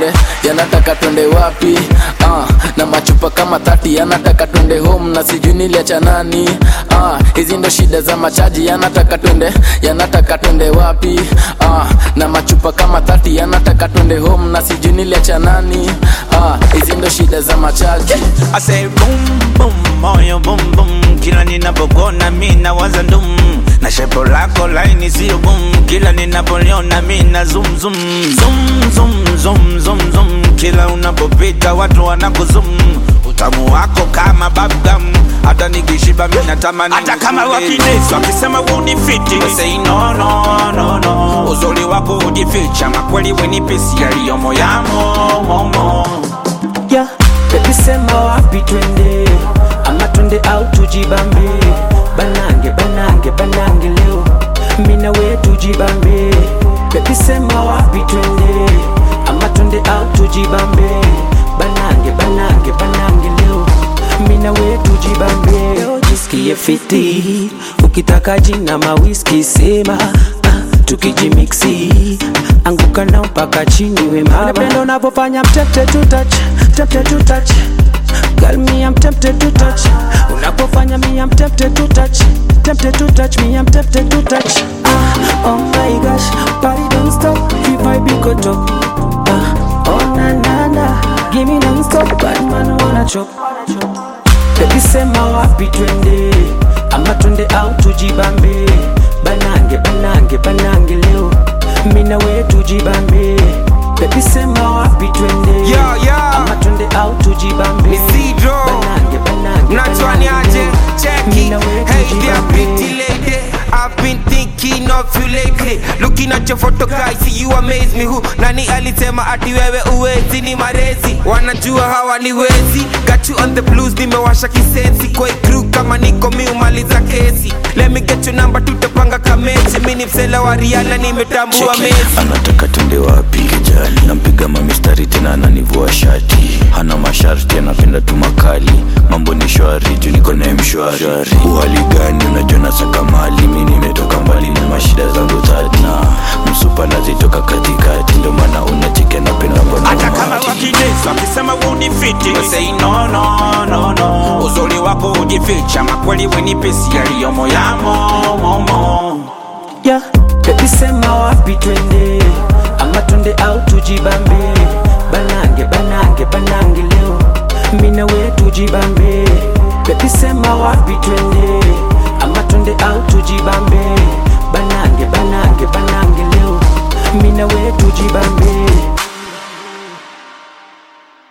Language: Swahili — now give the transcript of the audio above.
twende yanataka twende wapi ah, na machupa kama thati yanataka twende home na sijui niliacha nani ah, hizi ndo shida za machaji yanataka twende yanataka twende wapi ah, na machupa kama thati yanataka twende home na sijui niliacha nani ah, hizi ndo shida za machaji I say boom boom moyo boom boom kila ninapokona mi nawaza ndum na shepo lako laini sio boom kila ninapoliona mi na zoom zoom zoom zoom zoom zoom zoom kila unapopita watu wanakuzum utamu wako kama bubblegum hata nikishiba mi natamani hata kama nikule. wakinesi wakisema unifiti We say no no no no uzuri wako ujificha makweli wenipesi yaliyomo yamo momo yeah. Baby sema wapi twende ama twende au tujibambe banange banange banange leo mina we tujibambe Baby sema wapi twende ama twende au tujibambe banange banange banange leo mina we tujibambe leo jisikie fiti ukitaka jina mawiski sema ah, tukijimiksi anguka nao mpaka chini we mama napenda unavyofanya I'm tempted to touch tempted to touch Girl, me I'm tempted to touch Unapofanya me I'm tempted to touch Tempted to touch me I'm tempted to touch ah, Oh my gosh, party don't stop If I be go top ah, Oh na na na Give me non stop Bad man wanna chop Baby sema wapi twende Ama twende au tujibambe Banange banange banange leo Mina we tujibambe Baby sema wapi twende Yo, yo. Ama twende au tujibambe Isidro. Banange banange Natwani banange aje, leo. check Mina it. we Hey there, tujibambe. pretty lady. I've been thinking of you lately. Looking at your photo guys, see you amaze me. Who nani alisema ati wewe uwezi ni marezi? Wanajua hawaniwezi. Got you on the blues, nimewasha kisensi. Kwa hii crew kama niko miumaliza kesi. Let me get your number, tutapanga kamechi. Mimi ni msela wa Rihanna, nimetambua Messi. anataka twende wapi kijali nampiga mamistari tena ananivua shati hana masharti anapenda tu makali mambo ni shwari juu niko naye mshwari uhali gani unajua nasaka mali mi nimetoka mbali na mashida zangu tati na msupa nazitoka katikati ndio maana unacheke napenda mbona hata kama umati. wakinesi wakisema unifiti We say no no no no uzuri wako ujificha makweli wenipesi yaliyomo yamo momo yeah. Baby sema wapi twende ama twende au tujibambe banange banange banange leo mina we tujibambe Baby sema wapi twende ama twende au tujibambe